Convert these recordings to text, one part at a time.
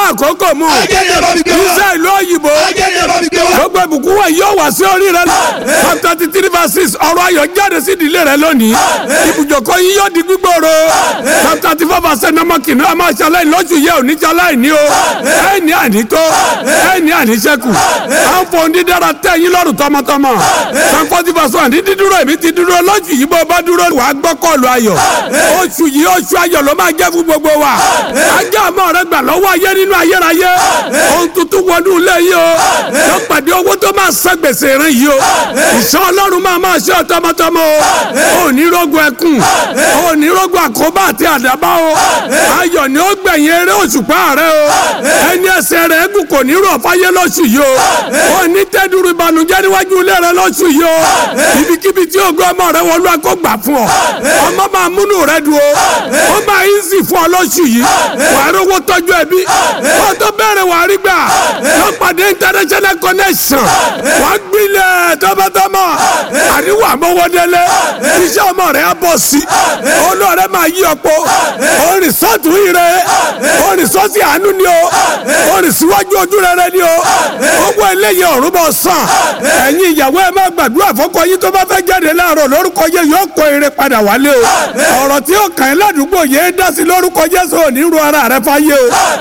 àkókò mu Áńgẹ́lì ẹ bá mi gbé wá. iṣẹ́ ìlú òyìnbó Áńgẹ́lì ẹ bá mi gbé wá. gbogbo ìbùkún wa yóò wá sí orí rẹ psalm thirty three verse six ọ̀rọ̀ ayọ̀ jáde sí ìdílé rẹ lónìí ibùjókòó yín yóò di gbígbòòrò psalm thirty four verse seven ọmọ kìnìún ọmọ aṣáláì lóṣù yẹ òní ṣaláì ní o ẹ ní ànító ẹ ní àníṣẹ́kù à ń fọ dídára tẹ yín lọ́rùn tọmọtọmọ psalm forty verse one ní dídúró èmi ti dúró lóṣù yìí bó bá dúró wàá gbọ́ kọ́ọ̀lù ayọ̀ oṣù yìí oṣù ayọ̀ ló máa jẹ́ fún gbogbo wa ajá àmọ́ rẹ gbà lọ́wọ́ ayé nínú ayérayé ohun tuntun wọnú ilé yìí o ló pàdé owó tó máa san gbèsè rẹ yìí o ìṣọ́ ọlọ́run máa máa ṣe ọ tọmọtọmọ o ò ní rogun ẹkún o ò ní rogun àkóbá àti àdábá o ayọ̀ ni ó gbẹ̀yìn eré òṣùpá rẹ o ẹni ẹsẹ̀ rẹ̀ gùn kò ní rọ̀ fáyé lóṣù yìí o ò ní tẹ́dúrú ìbànújẹ́ níwájú ilé rẹ lóṣù yìí o ibikíbi tí ògo ọmọ rẹ wọlé kó gbà fún ọ ọmọ máa múnú rẹ dùn o ó máa ń sì fún ọ lóṣù yìí wàá rówó tọ́jú ẹbí wọ́n tó bẹ̀rẹ̀ wàá rí gbà lọ́ pàdé international connection wàá gbilẹ̀ tọmọtọmọ àríwá mọ́wọ́délé iṣẹ́ ọmọ rẹ̀ á bọ̀ sí olóòrẹ́ máa yí ọ̀pọ̀ orin sọ́ọ̀tù ire orin sọ́ọ̀sì àánú ni o orin síwájú ojú rere ni o owó eléyìí ọ̀run bọ̀ sàn ẹ̀yin ìyàwó ẹ máa gbàdúrà fọ́kọ yín tó bá fẹ́ jáde láàárọ̀ lórúkọ yẹ yóò kó ire padà wálé o ọ̀rọ̀ tí ó kàn ẹ́ ládùúgbò yẹ dá sí lórúkọ Jésù òní ru ara rẹ fáyé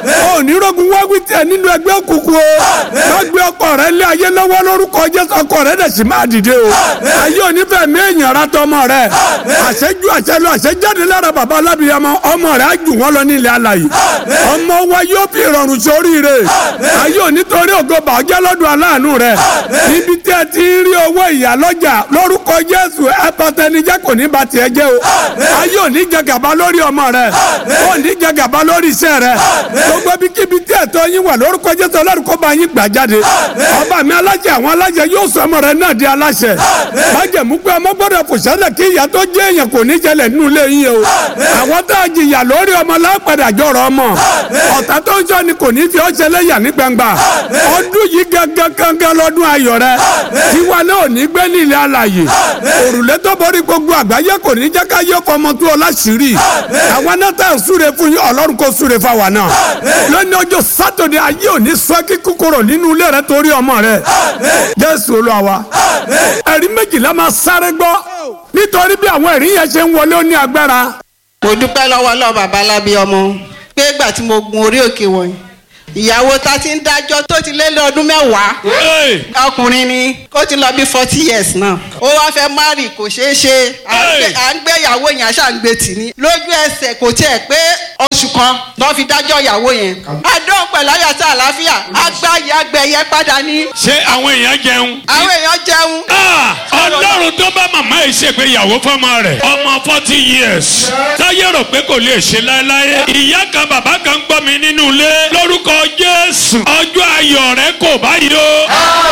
o òní rogun wáwí tiẹ̀ nínú ẹgbẹ́ òkùnkùn o má gbé ọkọ rẹ lé ayé lọ́wọ́ lórúkọ Jésù ọkọ rẹ dẹ̀ sì máa dìde o ayé onífẹ̀ mi èèyàn ra tọmọ rẹ àṣẹjú àṣẹlú àṣẹjáde lára bàbá alábìyamọ ọmọ rẹ á jù wọn lọ nílẹ̀ alàyè ọmọ wa yóò fi ìrọ̀rùn sóríire ayé onítorí ògo bàjẹ́ lọ́dún aláàánú rẹ níbi tí ẹ ti ń rí owó ìyá lọ́jà lórúkọ Jésù ẹ pàtẹnijẹ́ kò ní ba tiẹ̀ jẹ́ o ayé òní jẹ gàba lórí ọmọ rẹ òní jẹ gàba lórí iṣẹ́ rẹ gbogbo ibikíbi tí ẹ̀tọ́ yín wà lórúkọ Jésù Ọlọ́run kó bá yín gbà jáde ọba mi aláṣẹ àwọn aláṣẹ yóò sọ ọmọ rẹ náà di aláṣẹ májẹ̀mú pé ọmọ gbọ́dọ̀ kò ṣẹlẹ̀ kí ìyá tó jẹ́ èèyàn kò ní ṣẹlẹ̀ nínú ilé yín o àwọn tá a jìyà lórí ọmọ lápàdà jọrọ ọmọ ọ̀tá tó ń sọ ni kò ní fi ọ́ ṣẹlẹ̀ yà ní gbangba ọdún yìí gangan gangan lọ́dún ayọ̀ rẹ tiwa náà ò ní gbé nílẹ̀ alàyè òrùlé tó borí gbogbo àgbáyé kò ní jẹ́ ká yọ ọmọ tó ọ láṣìírí àwọn náà tá à ń súre fún yín ọlọ́run kò súre fáwa náà lónìí ọjọ́ sátọ̀dẹ̀ ayé ò ní sọ kíkú kúrò nínú ilé rẹ torí ọmọ rẹ jésù olúwa wa ẹ̀rí méjìlá máa sáré gbọ́ nítorí bí àwọn ẹ̀rí yẹn ṣe ń wọlé ó ní agbára. mo dúpẹ́ lọ́wọ́ lọ́wọ́ bàbá lábí ọmọ pé ìgbà tí mo gun orí òkè wọ̀nyí ìyàwó ta ti ń dájọ́ tó ti lé lọ́dún mẹ́wàá ọkùnrin ni ó ti lọ bí forty years náà ó wá fẹ́ márì kò ṣeé ṣe à ń gbé- à ń gbé ìyàwó yẹn aṣáà ń gbé tì ní lójú ẹsẹ̀ kò tiẹ̀ pé oṣù kan lọ́ fi dájọ́ ìyàwó yẹn adóhùn pẹ̀lú ayọ̀tá àlàáfíà agbáyé agbẹ̀yẹ padà ní ṣé àwọn èèyàn jẹun. àwọn èèyàn jẹun Ah, ọlọ́run tó bá màmá yìí ṣègbéyàwó fọmọ rẹ̀ ọmọ forty years táyé rò pé kò lè ṣe láéláé ìyá kan bàbá kan gbọ́ mi nínú ilé lórúkọ jésù ọjọ́ ayọ̀ rẹ kò báyìí o.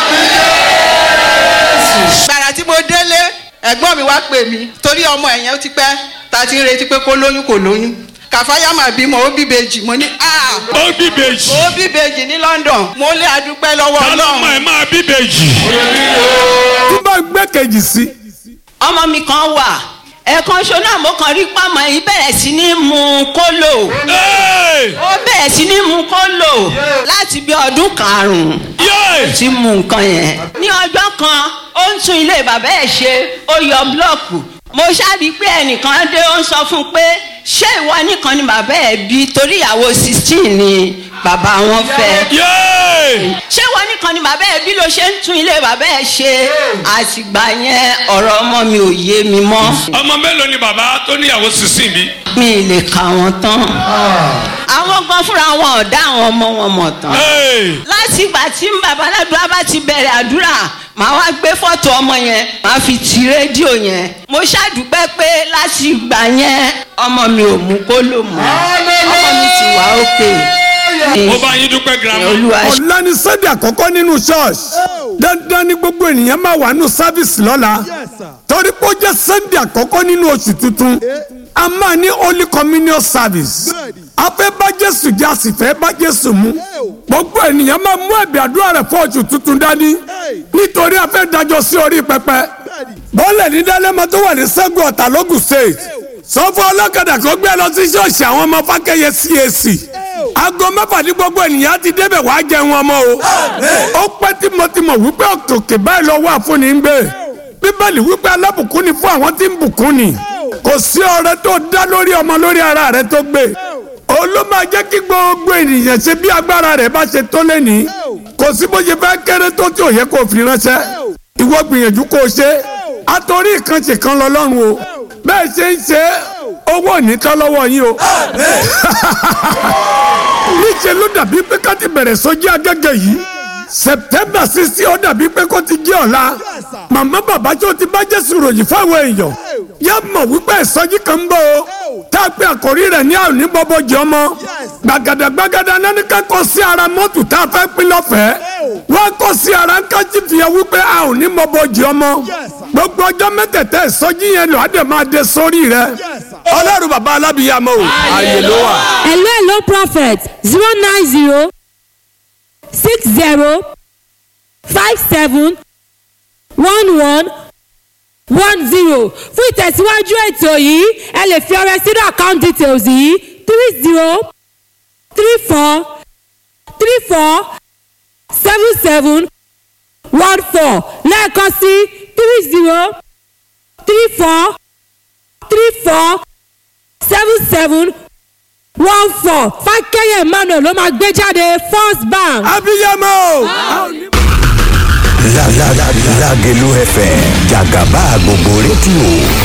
gbàrà tí mo délé ẹ̀gbọ́n mi wá pè mí torí ọmọ ẹ̀yẹn ó ti pẹ́ ta ti ń retí pé kó lóyún kò lóyún kàfáyà mà bímọ ó bí bèjì mo ní ah ó bí bèjì ó bí bèjì ní London mo lé adúpẹ́ lọ́wọ́ ta ló mọ Ọlọ́run ẹ máa bí bèjì. tí bá gbé kejì sí ọmọ mi kan wà ẹ̀ẹ̀kan ṣo náà mo kàn rí pàmò yìí bẹ̀rẹ̀ sí ní mu kólò Hey! ó bẹ̀rẹ̀ sí ní mu kólò láti bí ọdún karùn-ún Yay! tí mu nǹkan yẹn. ní ọjọ́ kan ó ń tún ilé bàbá ẹ̀ ṣe ó yọ búlọ́ọ̀kù mo ṣáàbí pé ẹnìkan dé ó ń sọ fún un pé ṣé ìwọ nìkan ni bàbá ẹ̀ bí torí ìyàwó sixteen ni bàbá wọn fẹ́ Yay! ṣé wọn nìkan ni bàbá ẹ bí ló ṣe ń tún ilé bàbá ẹ ṣe àtìgbà yẹn ọ̀rọ̀ ọmọ mi ò yé mi mọ́ ọmọ mélòó ni bàbá tó níyàwó sísìn bí. mi ì lè kà wọ́n tán àwọn gan fúnra wọn ò dá àwọn ọmọ wọn mọ̀ tán Hey! láti ìgbà tí bàbá aládùúrà bá ti bẹ̀rẹ̀ àdúrà màá wá gbé fọ́tò ọmọ yẹn màá fi ti rédíò yẹn mo ṣàdúpẹ́ pé láti ìgbà yẹn ọmọ mi ò mú kó lò mọ́ ọmọ mi ti wà òkè mo bá yín dúpẹ́ girama. olúwa ṣe. ọ̀la ni sunday àkọ́kọ́ nínú church dandan ni gbogbo ènìyàn máa wà nínú service lọ́la torí pé ó jẹ́ sunday àkọ́kọ́ nínú oṣù tuntun a máa ní holy communion service a fẹ́ bá jésù jẹ́ a sì fẹ́ bá jésù mu gbogbo ènìyàn máa mú ẹ̀bì àdúrà rẹ̀ fún oṣù tuntun dání nítorí a fẹ́ dájọ́ sí orí pẹpẹ bọ́ọ̀lẹ̀ ní dálẹ́mọ tó wà ní sẹ́gun ọ̀tà lógùn state sọ fún ọlọ́kadà kó gbé lọ sí ṣọ́ọ̀ṣì àwọn ọmọ fákẹ́yẹ cac aago mẹ́fà ní gbogbo ènìyàn ti débẹ̀ wàá jẹun ọmọ o ó pẹ́ tímọ̀tímọ̀ wípé òkè báyìí lọ wà fún ni ń gbé bíbélì wípé alábùkún ni fún àwọn tí ń bùkún ni kò sí ọrẹ tó dá lórí ọmọ lórí ara rẹ tó gbé òun ló máa jẹ́ kí gbogbo ènìyàn ṣe bí agbára rẹ̀ bá ṣe tó lẹ́ni kò sí bó ṣe fẹ́ kéré tó tí ò yẹ kó fi ránṣẹ́ ìwọ gbìyànjú kó o ṣe àtòrí ìkànṣe kan lọ lọ́rùn o bẹ́ẹ̀ ṣe ń ṣe owó ò ní tán lọ́wọ́ yín o níṣẹ́ ló dàbí pé ká ti bẹ̀rẹ̀ sójú agẹ́gẹ́ yìí september sixty ó dàbí pé kó ti jẹ́ ọ̀la màmá bàbá tí ó ti bá jésù ròyìn fáwọn èèyàn yá mọ̀ wípé ìsọjí kan ń bọ̀ o tá a pé àkórí rẹ̀ ní àwọn oníbọ̀bọ̀ jẹ́ ọmọ gbàgàdà gbàgàdà náà ní ká kọ́ sí ara mọ́tò tá a fẹ́ pín lọ́fẹ̀ẹ́ wọ́n kọ́ sí ara ń kájí fìyà wípé a ò ní bọ̀bọ̀ jẹ́ ọmọ gbogbo ọjọ́ mẹ́tẹ̀ẹ̀tẹ̀ ìsọjí yẹn lọ àdè máa dé sórí rẹ̀ ọlọ́run bàbá alábìyàmọ́ o àyè ló wà. hello hello prophet zero nine zero six zero five seven one one one zero fún ìtẹ̀síwájú ètò yìí ẹ lè fi ọrẹ sínú account details yìí three zero three four three four seven seven one four lẹ́ẹ̀kan sí three zero three four three four seven seven one four fákẹ́yẹ̀ emmanuel ló máa gbé jáde first bank. abiyamọ o. Lágẹ̀lú FM jàgàbá gbogbo rédíò